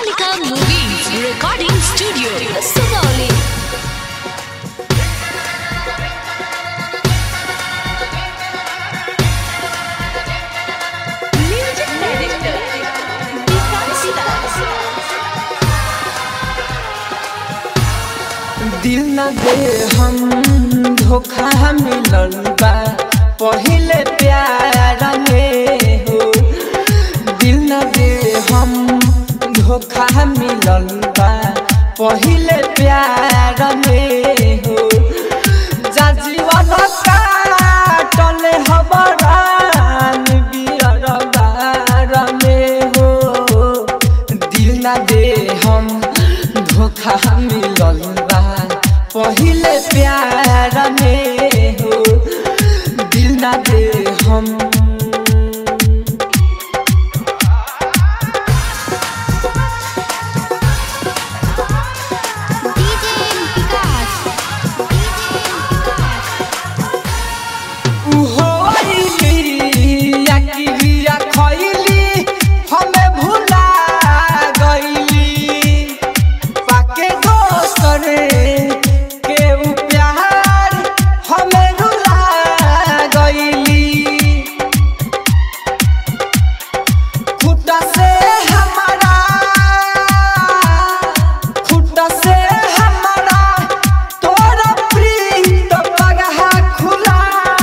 Ambalika Movies Recording Studio, Sugauli. Music Director, Vikas Das. दिल न दे हम धोखा मिलल बा पहिले प्यार में हो दिल न दे हम धोखा मिलल बा पहिले प्यार में हो जा जीवन काटल हबरान बियर बार में हो दिल न दे हम धोखा मिलल बा पहिले प्यार में हो दिल न दे हम DJ Vikas. DJ Vikas. उहोइली अकिलिया खइली हमें भुला गइली पाके दोसर के उ प्यार हमें रुला गइली खुटा से हमारा खुटा से हमारा तोरा प्रीत पगहा खुला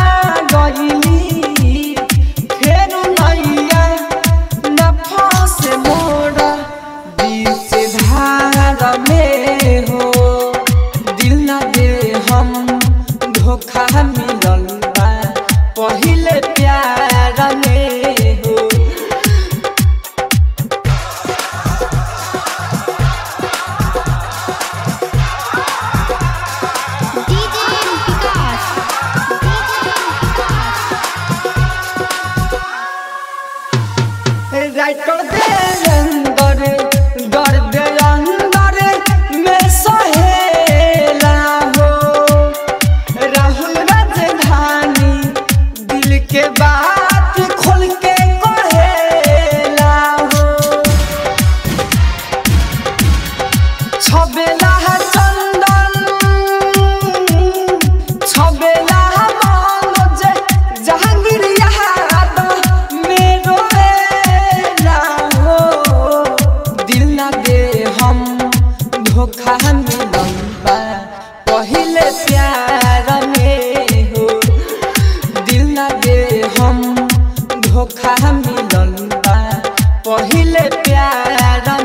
गइली फेर नैया न फंसे मोरा बीच धार में हो दिल न दे हम धोखा मिलल बा पहिले प्यार में हो DJ Vikas. DJ Vikas. Writer दे अंदर डर दे अंदर में सहेला हो राहुल राजधानी दिल के बात खोल के कहेला हो छबेला चंदन छबेला मनोज जहांगीर याद मेरो बेला हो दिल ना दे हम धोखा मिलल बा पहिले प्यार में हो दिल ना दे हम धोखा मिलल बा पहिले प्यार